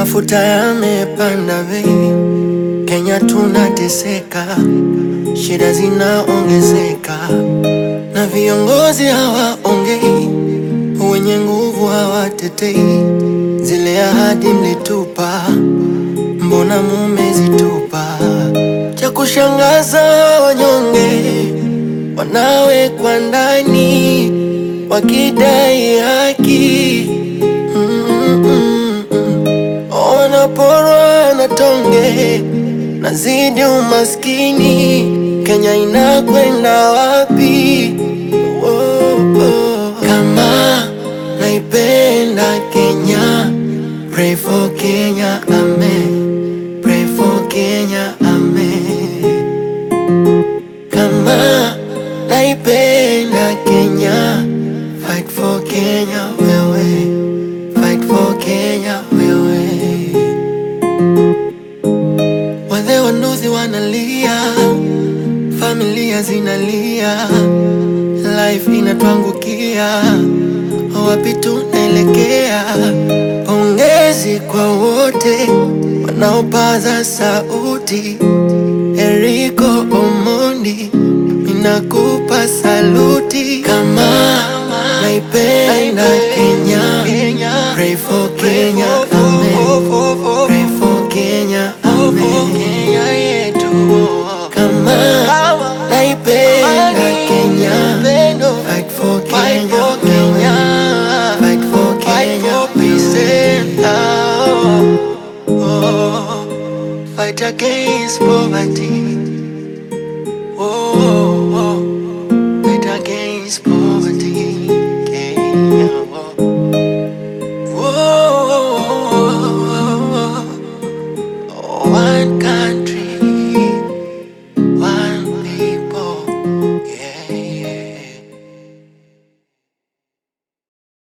mafuta yamepanda bei, Kenya tunateseka, shida zinaongezeka na viongozi hawaongei, wenye nguvu hawatetei. Zile ahadi mlitupa, mbona mumezitupa? Cha kushangaza wanyonge wanawekwa ndani wakidai haki mm -mm -mm. Wanaporwa na tonge nazidi umaskini, Kenya inakwenda wapi? Oh, oh. Kama naipenda Kenya, pray for Kenya, amen. Pray for Kenya, amen. Kama naipenda Kenya, fight for Kenya, wewe. Fight for Kenya, wewe. Wazee wanuzi wanalia, familia zinalia, life inatuangukia, wapi tunaelekea? Pongezi kwa wote wanaopaza sauti, Eriko Omondi, ninakupa saluti. Kama naipenda Kenya, pray for Kenya, amen. Pray for Kenya, amen. Kama naipenda Kenya, fight for Kenya, wewe. Fight for Kenya, wewe. Fight against poverty.